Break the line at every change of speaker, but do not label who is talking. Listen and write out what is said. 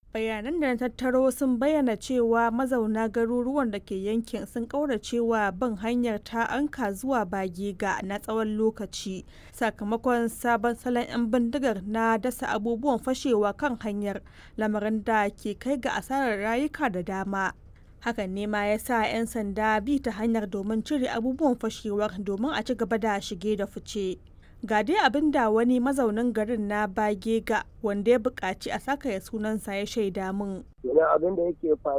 bayanan da na tattaro sun bayyana cewa mazauna garuruwan da ke yankin sun kauracewa bin hanyar ta anka zuwa bagega na tsawon lokaci sakamakon sabon salon 'yan bindigar na dasa abubuwan fashewa kan hanyar lamarin da ke kai ga asarar rayuka da dama hakan ne ma ya sa 'yan sanda bi ta hanyar domin cire abubuwan fashewar domin a ci gaba da shige da fice ga dai abin da wani mazaunin garin na bagega wanda ya buƙaci a saka ya sunansa ya shaida min.
abin da yake